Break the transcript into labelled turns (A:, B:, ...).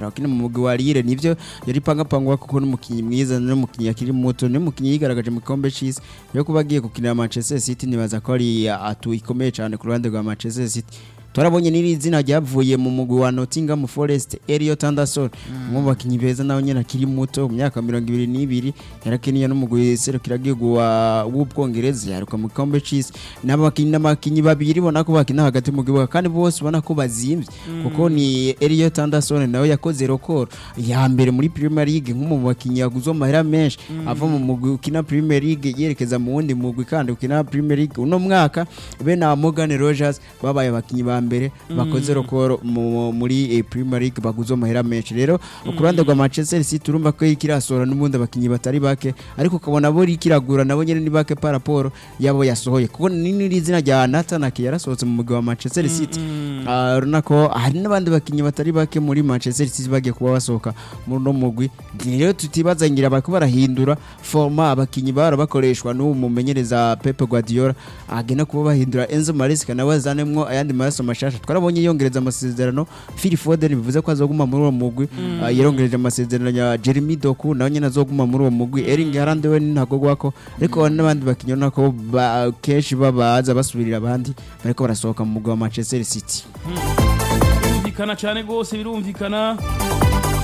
A: akina mu mugwi wa Lille nivyo yari pangapangwa kuko n'umukinyi mwiza n'umukinyi akiri muto n'umukinyi yigaragaje mu gikombe c'isi yo kuba agiye gukinira Manchester City nibaza ko ari atu ikomeye cyane ku ruhande rwa Manchester City turabonye n'iri zina ryavuye mu mugwi wa Nottingham Forest Elliot Anderson umwe mu bakinyi beza nawe nyene akiri muto mu myaka mirongo ibiri n'ibiri yarakiniye n'umugwi serukiragihugu wa w'ubwongereza yaruka mu gikombe c'isi n'abakinyi n'abakinyi babiri bona ko bakina hagati mu kibuga kandi bose ubona ko bazimvye kuko ni Elliot Anderson nawe yakoze record ya mbere muri Premier League nk'umu mu bakinyi yaguze amahera menshi ava mu mugwi ukina Premier League yerekeza mu wundi mugwi kandi ukina Premier League uno mwaka be na Morgan Rogers babaye abakinyi ba mbere bakoze record mu- muri eh, Premier League baguze amahera menshi rero ku ruhande rwa Manchester City urumva ko ikirasora n'ubundi abakinyi batari bake ariko ukabona bo rikiragura nabo nyene ni bake par rapport yabo yasohoye kuko n'iri zina rya Nathan Ake yarasohotse mu mugwi wa Manchester City Ah, urabona ko hari n'abandi bakinyi batari bake muri Manchester City bagiye kuba basohoka muri uno mugwi rero tutibaza ngira bariko barahindura forma abakinyi bara bakoreshwa n'uwo mumenyereza Pep Guardiola agenda kuba bahindura Enzo Maresca nawe azanemwo ayandi maraso mashasha twarabonye yongereza amasezerano Phil Foden bivuze ko azoguma muri uwo mugwi Ah, yarongereje amasezerano ya Jeremy Doku nawe nyene azoguma muri uwo mugwi Erling Haaland we ntagogwako ariko hari n'abandi bakinyi ubona ko ba- kenshi babaza basubirira abandi bariko barasohoka mu mugwi wa Manchester City
B: birumvikana cyane rwose birumvikana